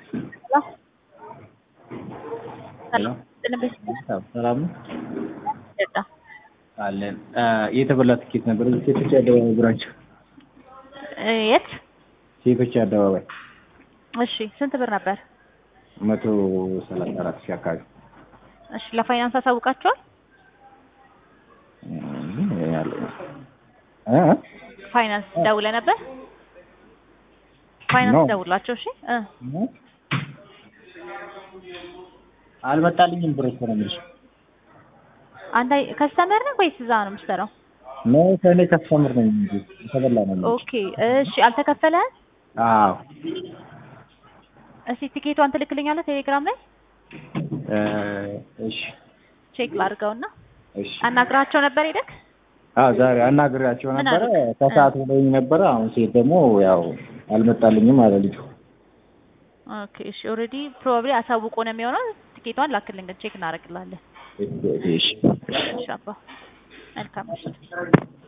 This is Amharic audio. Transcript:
ሄሎ ሰላም ነው አለን። የተበላ ትኬት ነበር። እዚህ ሴቶች አደባባይ ብራንች የት? ሴቶች አደባባይ እሺ ስንት ብር ነበር? መቶ ሰላሳ አራት ሺህ አካባቢ እሺ ለፋይናንስ አሳውቃቸዋል? እ ፋይናንስ ደውለህ ነበር? ፋይናንስ ነው። ደውላቸው። እሺ እ አልመጣልኝም ብር እኮ ነው የምልሽ። አንተ ከስተመር ነህ ወይስ እዛ ነው የምትሰራው? ነው ከእኔ ከስተምር ነኝ እንጂ የተበላ ነው የምልሽ። ኦኬ እሺ አልተከፈለህም? አዎ እስቲ ቲኬቷን ትልክልኛለህ ቴሌግራም ላይ እ እሺ ቼክ ላድርገውና እሺ አናግራቸው ነበር ሄደክ? አዎ ዛሬ አናግሬያቸው ምን ነበረ። አሉት? ከሰዓት ብለውኝ ነበረ። አሁን ሴት ደግሞ ያው አልመጣልኝም አለ ልጁ። ኦኬ እሺ ኦልሬዲ ፕሮባብሊ አሳውቆ ነው የሚሆነው። ቲኬቷን ላክልኝ ቼክ እናደርግልሃለን። እሺ እሺ አባ መልካም እሺ